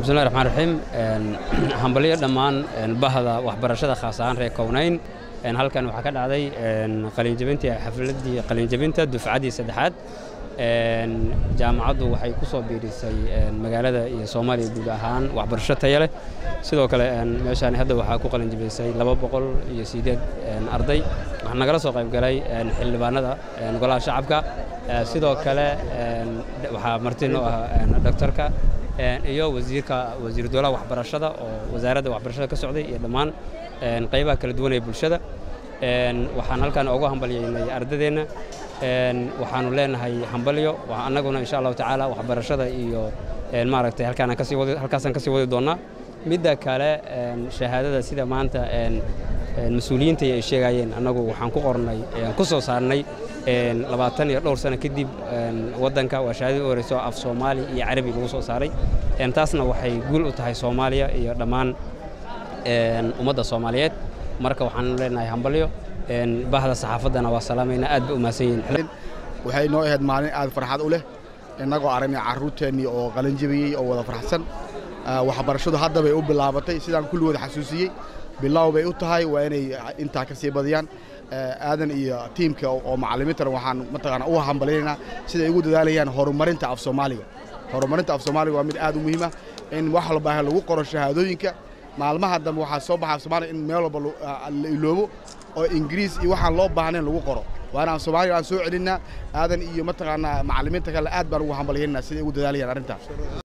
bismillahi raxmaan raxiim hambalyo dhammaan bahda waxbarashada khaas ahaan reer kownayn halkan waxaa ka dhacday qalinjabintii xafladdii qalinjabinta dufcaddii saddexaad jaamacaddu waxay ku soo biirisay magaalada iyo soomaaliya guud ahaan waxbarasho taya leh sidoo kale meeshaan hadda waxaa ku qalinjabisay laba boqol iyo siddeed arday waxaa nagala soo qayb galay xildhibaanada golaha shacabka sidoo kale waxaa marti noo ah doctorka iyo wasiirka wasiiru dowlaha waxbarashada oo wasaaradda waxbarashada ka socday iyo dhammaan qaybaha kala duwan ee bulshada waxaan halkan ugu hambalyaynay ardadeenna waxaanu leenahay hambalyo annaguna insha allahu tacaala waxbarashada iyo maaragtay halkaanaan kasii wadi halkaasaan kasii wadi doonnaa midda kale shahaadada sida maanta mas-uuliyiinta ay sheegayeen annagu waxaan ku qornay ku soo saarnay labaatan iyo dhowr sano kadib waddanka waa shahaadadii u horeyso af soomaali iyo carabi lagu soo saaray taasna waxay guul u tahay soomaaliya iyo dhammaan ummadda soomaaliyeed marka waxaan leenahay hambalyo bahda saxaafaddana waa salaamaynaa aad ba u mahadsan yihiin waxay noo ahayd maalin aad farxad u leh innagoo aragnay carruurteennii oo qalanjabiyey oo wada farxsan waxbarashadu hadda bay u bilaabatay sidaan kulligood xasuusiyey bilow bay u tahay waa inay intaa ka sii badiyaan aadan iyo tiimka oo macallimiintana waxaan mataqaana u hambalyaynaa siday ugu dadaalayaan horumarinta af soomaaliga horumarinta af soomaaliga waa mid aad u muhiima in wax walba lagu qoro shahaadooyinka maalmaha dambe waxaa soo baxa af soomaaliga in meel walba la iloobo oo ingiriis iyo waxaan loo baahnayn lagu qoro waana af soomaaliga aan soo celinnaa aadan iyo mataqaanaa macallimiinta kale aad baan ugu hambalyaynaa siday ugu dadaalayaan arrintaas